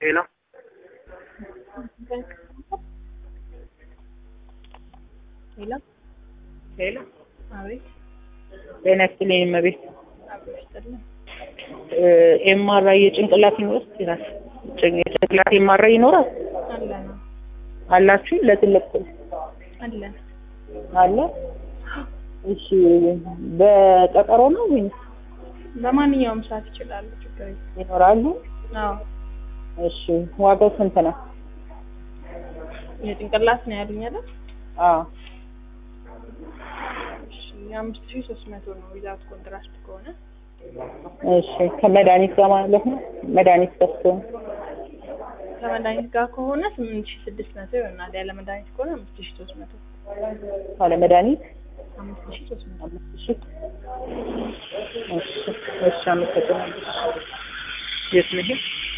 ሄሎ ሄሎ ሄሎ አቤት ጤና ይስጥልኝ እመቤት አብሮ ይስጥልኝ። ኤምአርአይ የጭንቅላት ይኖራል ይላል ጭን- የጭንቅላት ኤምአርአይ ይኖራል አለ ነው አላችሁ ለትልቅ አለ አለ እሺ በቀጠሮ ነው ወይስ በማንኛውም ሰዓት ይችላሉ። ችግር የለም። ይኖራሉ አዎ እሺ ዋጋው ስንት ነው የጭንቅላት ነው ያሉኝ አይደል? አዎ እሺ የአምስት ሺህ ሶስት መቶ ነው ዊዛውት ኮንትራስት ከሆነ እሺ ከመድኃኒት ጋር ማለት ነው መድኃኒት ከፍቶ ነው ከመድኃኒት ጋር ከሆነ ስምንት ሺህ ስድስት መቶ ይሆናል። ያለ መድኃኒት ከሆነ አምስት ሺህ ሶስት መቶ ካለ መድኃኒት አምስት ሺህ ሶስት መቶ አምስት ሺህ እሺ እሺ አመሰግናለሁ የት ነው ይሄ